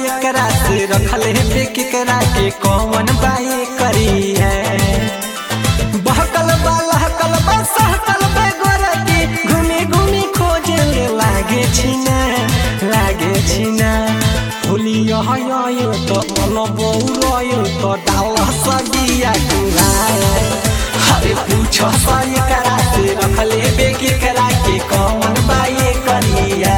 एकरा से रखले पे केकरा के कौन बाई करी है बहकल बा लहकल बा सहकल बा गोरकी घूमी घूमी खोजे ले लागे छिना लागे छिना होलिया हयो तो अलबौ रयो तो डाल सगिया कुलाए हरे पूछो सा एकरा से रखले बे केकरा के कौन बाई करिया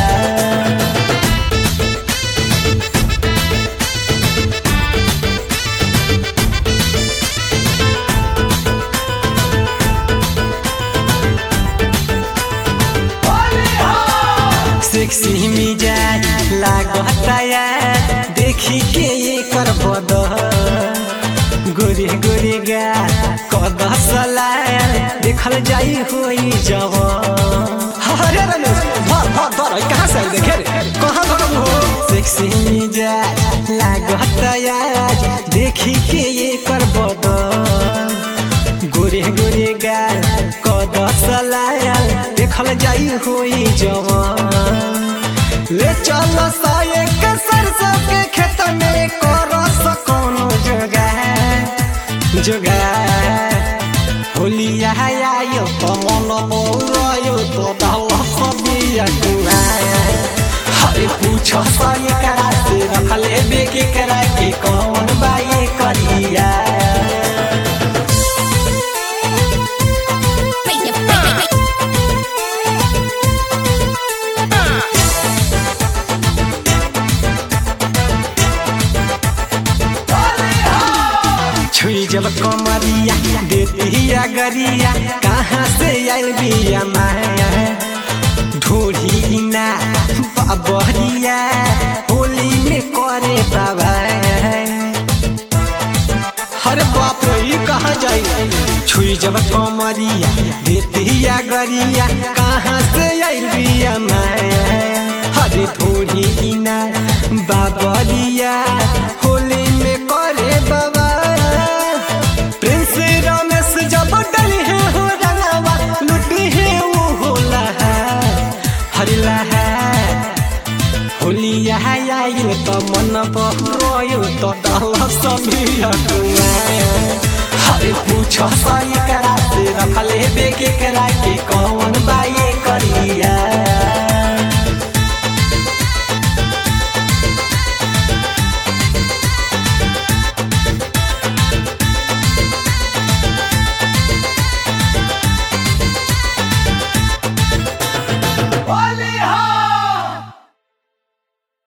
सेक्सी मिजाज लागता यार देखी के ये कर बद गोरे गोरे गा कद सलार देखल जाई होई जव हरे रमेश भर भर भर कहाँ से आई देखे रे कहाँ भरम हो सेक्सी मिजाज लागता यार देखी के ये कर बद गोरे गोरे गाल कद सलायल देखल जाई होई जवान ले चल साये के सरसों के खेत में कर कोनो जोगार जोगार होलिया आयो तो मन मोरयो तो डाल सबिया कुआया हरे पूछो साये करा से रखले बेके करा के कौन बाये करिया छुई जब कमरिया देतिया गरिया कहाँ से आइल बिया माया ढोढ़ी ना बाबरिया होली में करे बाबा हर बाप रे ई कहाँ जाई छुई जब कमरिया देतिया गरिया कहाँ से आइल बिया माया हरे ढोढ़ी ना बाबरिया होली में करे बाबा प्रिंस रमेश जब डली है हो रंगावा लुटी है वो होला हरिला है होलिया आइल त मन पहरोयो त डल सबिया कुआया हरे पूछ सही करा से रखले बेके करा के कौन बाई